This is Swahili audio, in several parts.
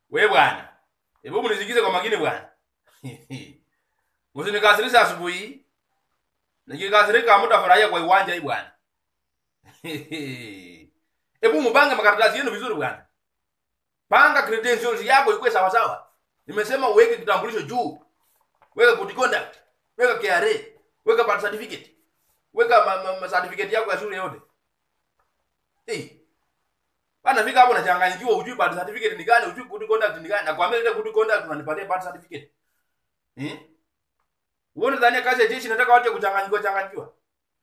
We bwana. Hebu mnisikize kwa makini bwana. Msinikasirisha asubuhi. Nikikasirika mtafurahia kwa uwanja hii bwana. Hebu mpange makaratasi yenu vizuri bwana. Panga credentials yako ikuwe sawa sawa. Nimesema uweke kitambulisho juu. Weka good conduct. Weka KRA. Weka birth certificate. Weka ma, ma, ma certificate yako ya shule yote. Eh. Bana fika hapo unachanganyikiwa ujui birth certificate ni gani, ujui good conduct ni gani. Nakwambia ile good conduct unanipatia birth certificate. Eh? Uone dhania kazi ya jeshi nataka watu kuchanganyikiwa changanyikiwa.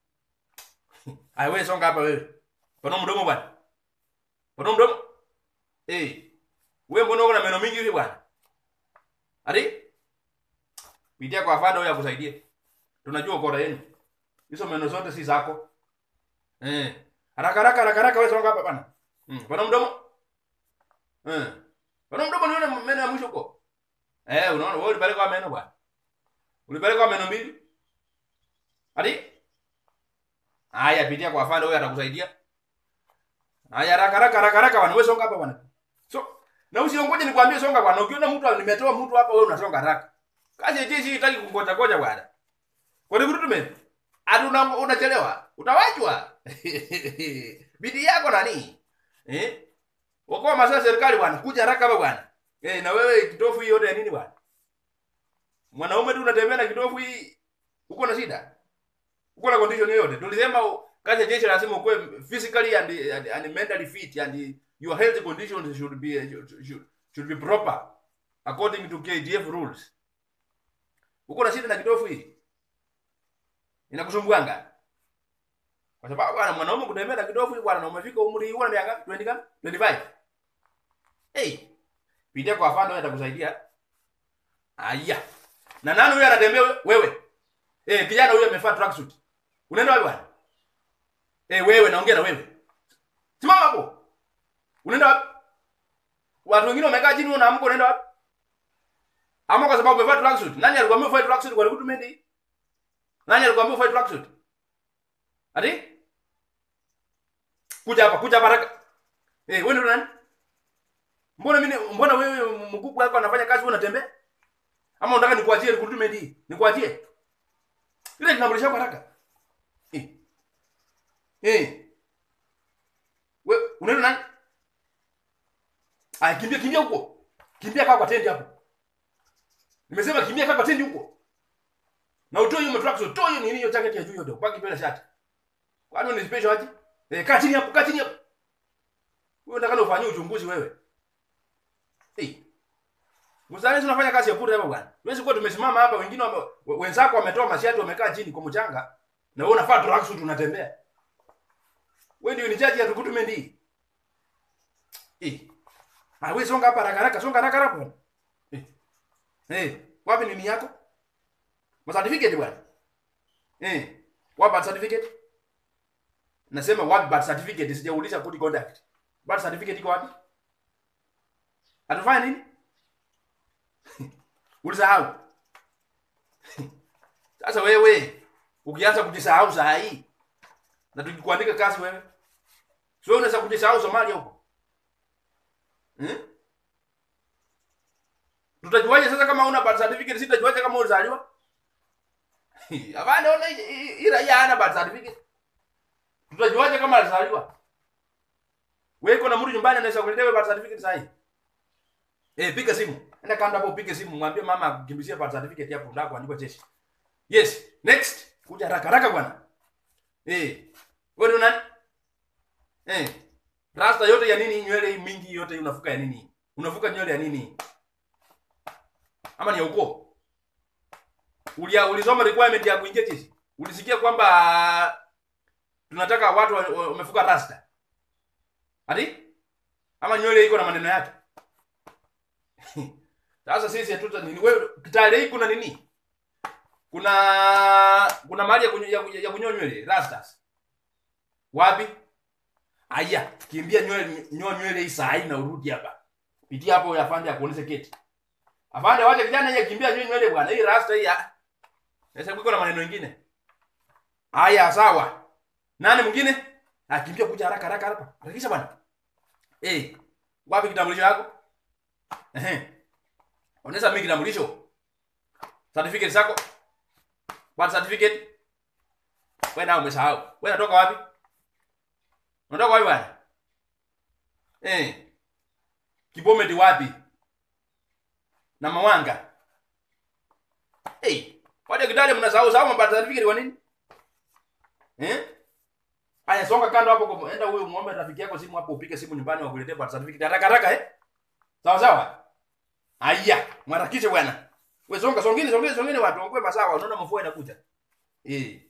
Ai wewe songa hapa wewe. Pana mdomo bwana. Pana mdomo. Eh. Wewe mbona uko na meno mingi hivi bwana? Ati? Pitia kwa afande huyo akusaidie. Tunajua ukora yenu. Hizo meno zote si zako. Eh. Haraka haraka haraka haraka wewe songa hapa bwana. Mm. Pana mdomo. Eh. Pana mdomo nione meno ya mwisho huko. Eh, unaona wewe ulipeleka meno bwana. Ulipeleka meno mbili? Ati? Haya, pitia kwa afande huyo atakusaidia. Haya, haraka haraka haraka haraka bwana, wewe songa hapa bwana. So, na usiongoje nikwambie songa bwana. Ukiona mtu nimetoa mtu hapa wewe unasonga haraka. Kazi ya jeshi itaki kungoja ngoja bwana. Kwa recruitment, ati una, unachelewa. Utawachwa. Bidii yako nani? Eh? Wakoa masaa serikali bwana, kuja haraka hapa bwana. Eh, na wewe kitofu hii yote ya nini bwana? Mwanaume tu unatembea na kitofu hii uko na shida? Uko na condition yoyote? Tulisema u- kazi ya jeshi lazima ukuwe physically and, and, and mentally fit and your health conditions should be should, should be proper according to KDF rules. Uko na shida na kitofu hii? Inakusumbuanga? Kwa sababu bwana mwanaume kutembea na kitofu hii bwana na umefika umri huu na miaka 20 kama 25. Hey, pitia kwa afande wewe atakusaidia. Aya. Na nani huyo anatembea we- wewe? Eh, kijana huyo amevaa tracksuit. Unaenda wapi bwana? Eh, wewe naongea na wewe. Simama hapo. Unaenda wapi? Watu wengine wamekaa chini unaamka unaenda wapi? Ama kwa sababu umevaa tracksuit. Nani alikwambia uvae tracksuit kwa recruitment hii? Nani alikwambia uvae tracksuit? Ati? Kuja hapa, kuja hapa haraka. Eh, wewe ndio nani? Mbona mimi mbona wewe mkubwa hapa anafanya kazi wewe unatembea? Ama unataka nikuachie recruitment hii? Nikuachie? Ile kitambulisho chako haraka. Eh. Eh. Wewe unaenda nani? Aya, kimbia kimbia huko. Kimbia kaa kwa tendi hapo. Nimesema kimbia kaa kwa tendi huko. Na utoe hiyo matrax, utoe hiyo nini hiyo jacket ya juu yote. Baki bila shati. Kwani ni special aje? Eh, kaa chini hapo, kaa chini hapo. Wewe unataka ufanye uchunguzi wewe. Eh. Mzalendo unafanya kazi ya bure hapa bwana. Huwezi kuwa tumesimama hapa wengine wame, we- wenzako wametoa mashati wamekaa chini kwa mchanga na wewe unafaa tracksuit unatembea. Wewe ndio ni jaji ya recruitment hii. Eh. Ah, wewe songa hapa haraka haraka, songa haraka haraka bwana. Eh. Eh, wapi nini yako? Ma certificate bwana. Eh. Wapi birth certificate? Nasema wapi birth certificate sijauliza good conduct. Birth certificate iko wapi? Atafanya nini? Ulisahau. Sasa wewe ukianza kujisahau saa hii na tukikuandika kazi wewe, sio unaweza kujisahau Somalia huko hmm? Tutajuaje sasa kama una birth certificate? Si tutajuaje kama ulizaliwa? Hapana, ona hii- hii hii raia hana birth certificate. Tutajuaje kama alizaliwa? Wewe uko na mtu nyumbani anaweza kuletea wewe birth certificate sasa hii? Eh, piga simu. Enda kanda hapo upige simu, mwambie mama akukimbizie birth certificate hapo ndako andikwa jeshi. Yes, next. Kuja haraka haraka bwana. Eh. Wewe ndio nani? Eh. Rasta yote ya nini nywele hii mingi yote hii unafuka ya nini? Unafuka nywele ya nini? Ama ni ya ukoo? Ulia ulisoma requirement ya kuingia jeshi? Ulisikia kwamba tunataka watu wa- wa- wamefuka rasta? Ati? Ama nywele iko na maneno yake? Sasa sisi hatuta nini? Wewe kitale hii kuna nini? Kuna kuna mahali ya kunyo- ya, ya, ya kunyoa nywele rastas. Wapi? Aya, kimbia nywele nyoa nywele hii saa hii na urudi hapa. Pitia hapo ya afande akuoneshe keti. Afande wacha kijana yeye kimbia nywele nywele bwana. Hii rasta hii. ah. Sasa kuko na maneno mengine. Aya, sawa. Nani mwingine? Ah, kimbia kuja haraka haraka hapa. Harakisha bwana. Eh, wapi kitambulisho yako? Ehe. Onyesha mimi kitambulisho. Certificate zako. Birth certificate. Wewe nao umesahau. Wewe unatoka wapi? Unatoka wapi bwana? Eh. Kibometi wapi? Na Mawanga. Eh. Waje kidale mnasahau sahau birth certificate kwa nini? Eh? Aya songa kando hapo kwa enda huyo muombe rafiki yako simu hapo upige simu nyumbani wakuletee birth certificate haraka haraka eh? Sawa sawa? Aya, mwarakishe bwana. Wewe songa songeni songeni songeni watu, ongwe masawa, unaona mvua inakuja. Eh.